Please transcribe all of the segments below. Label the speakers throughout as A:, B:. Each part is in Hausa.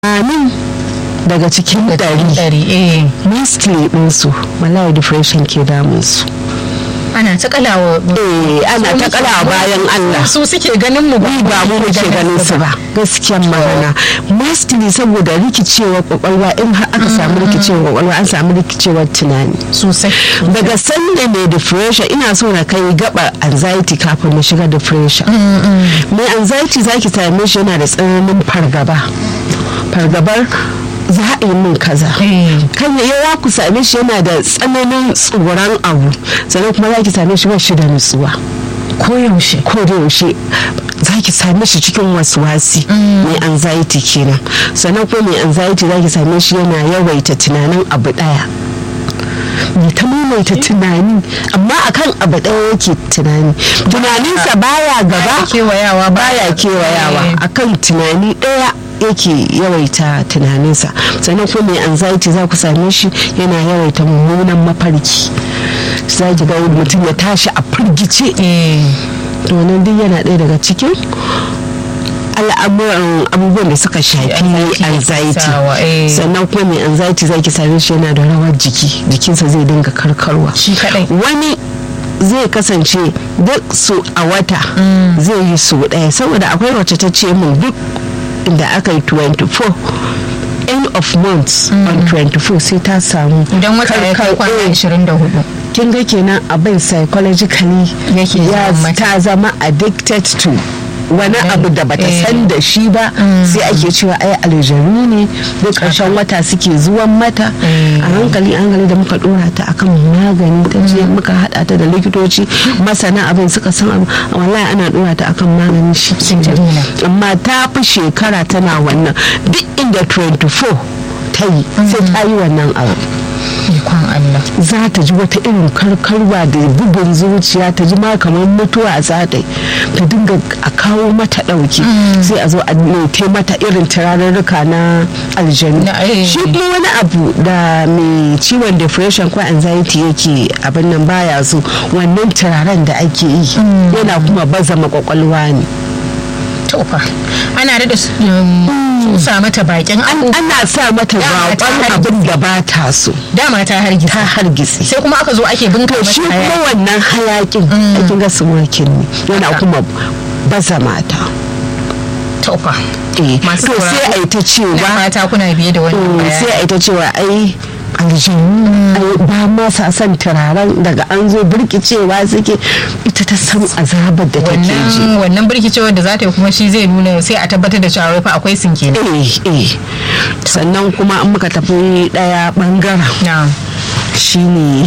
A: amin daga cikin ɗari
B: ɗari eh
A: mostly ɗinsu wallahi depression ke damunsu
B: ana ta kalawa
A: eh ana ta kala bayan Allah
B: su suke ganin mu
A: ni ba mu muke ganin su ba gaskiyan magana mostly saboda rikicewar kwakwalwa in har aka samu rikicewar kwakwalwa an samu rikicewar tunani
B: sosai
A: daga sanda mai depression ina so na kai gaba anxiety kafin mu shiga depression mai anxiety zaki same shi yana da tsananin fargaba fargabar za a yi min kaza kan yawa ku same shi yana da tsananin tsoron abu sannan kuma za ki same shi ba shi da nutsuwa
B: koyaushe
A: ko da yaushe za ki same shi cikin wasi mai anxiety kenan sannan kuma mai anxiety za ki same shi yana yawaita tunanin abu daya mai ta maimaita tunani amma akan abu daya yake tunani tunaninsa baya gaba
B: kewayawa
A: baya kewayawa akan tunani daya yake yawaita tunaninsa sannan kuma mai anxiety za ku same shi yana yawaita mummunan mafarki za ki ga mutum ya tashi a firgice to nan duk yana ɗaya daga cikin al'amuran abubuwan da suka shafi anxiety sannan kuma mai anxiety za ki same shi yana da rawar jiki jikinsa zai dinga karkarwa
B: shi kadai
A: wani zai kasance duk su a wata zai yi su ɗaya saboda akwai wacce ta ce min duk inda aka yi 24 end of months on 24 sai ta samu
B: idan wata ya kai kwana 24
A: kin ga kenan abin psychologically
B: Yake
A: ya
B: zama mata.
A: ta zama addicted to wani abu da bata
B: Eh.
A: san da shi ba sai ake cewa ai aljanu ne duk ƙarshen wata suke zuwan mata
B: Eh.
A: a hankali a hankali da muka dora ta akan magani ta je muka hada ta da likitoci masana abin suka san abu wallahi ana dora ta akan magani shi
B: Sai ta daina.
A: amma ta fi shekara tana wannan duk inda 24 ta yi sai ta yi wannan abu
B: ikon Allah
A: za ta ji wata irin karkarwa da bugun zuciya ta ji ma kamar mutuwa za ta yi ta dinga a kawo mata ɗauki sai a zo a nete mata irin turarurruka na aljanu
B: Na, eh.
A: shi kuma wani abu da mai ciwon depression ko anxiety yake abin nan baya so wannan turaren da ake yi yana kuma baza makwakwalwa ne
B: tofa ana da sa mata bakin abu
A: ana sa mata
B: Dama ta
A: baƙon abin da ba ta so
B: dama ta hargitsa
A: ta hargitsi
B: sai kuma aka zo ake binka
A: to shi
B: mata
A: kuma
B: hayaki.
A: wannan hayakin aikin ga smoking ne yana
B: Haka.
A: kuma baza mata
B: tofa
A: Eh,
B: Masu
A: to
B: sauraro.
A: sai a yi ta
B: na
A: cewa
B: mata kuna biye da wannan
A: mm,
B: bayani.
A: sai a yi ta cewa ai aljanu ai ba ma sa son turaren daga an zo birkicewa suke ita ta san azabar da take ji
B: wannan wannan birkicewar da za ta yi kuma shi zai nuna sai a tabbatar da cewa wai fa akwai sinke ne
A: eh eh sannan kuma an muka tafi daya bangaren
B: na
A: shine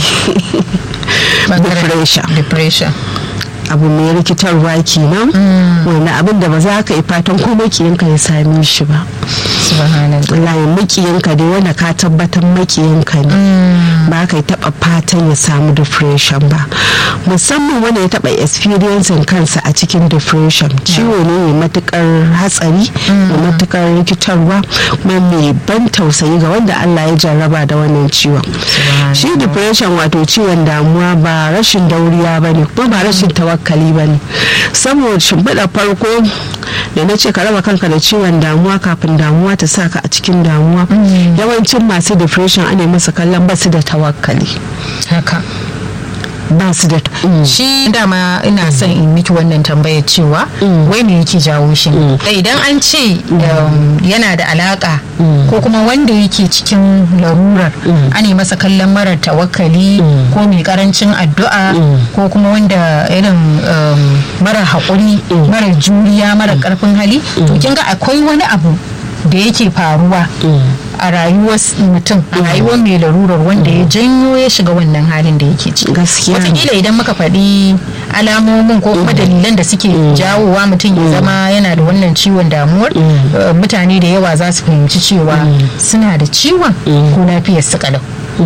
B: bangaren
A: depression
B: depression
A: abu mai rikitarwa kenan wani abin da ba za ka yi fatan ko makiyanka ya same shi ba
B: subhanallah
A: wallahi makiyanka dai wanda ka tabbatar makiyanka ne ba ka yi taba fatan ya samu depression ba musamman wanda ya taba experiencing kansa a cikin depression ciwo ne mai matukar hatsari mai matukar rikitarwa kuma mai ban tausayi ga wanda Allah ya jarraba da wannan ciwon shi depression wato ciwon damuwa ba rashin dauriya ba ne kuma ba rashin tawakkali ba ne saboda shimfiɗa farko da na ce ka raba kanka da ciwon damuwa kafin damuwa ta sa ka a cikin damuwa yawancin masu depression ana masa kallon basu da tawakkali
B: haka
A: ba su da
B: shi dama ina son in miki wannan tambayar cewa wai me yake jawo shi Da idan an ce um, yana da alaka ko kuma wanda yake cikin larurar ana masa kallon marar tawakkali ko mai karancin addu'a ko kuma wanda irin um, marar haƙuri marar juriya marar ƙarfin hali to kin ga akwai wani abu da yake faruwa a rayuwar mutum a rayuwar mai larurar wanda ya janyo ya shiga wannan halin da yake ciki
A: Gaskiya ne.
B: wataƙila idan muka faɗi alamomin ko kuma dalilan da suke jawowa mutum ya zama yana da wannan ciwon damuwar eh, mutane da yawa za su fahimci cewa suna da ciwon ko lafiyar su kalau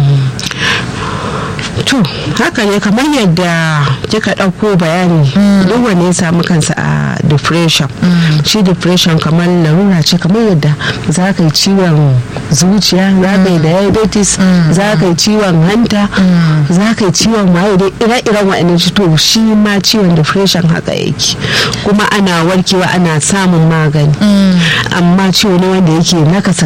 A: to haka ne kamar yadda kika ɗauko bayani duk wanda ya samu kansa a depression shi depression kamar larura ce kamar yadda za ka yi ciwon zuciya za ka yi diabetes za ka yi ciwon hanta za ka yi ciwon waye dai ire-iren wa'annan shi to shi ma ciwon depression haka yake kuma ana warkewa ana samun magani amma ciwo ne wanda yake nakasa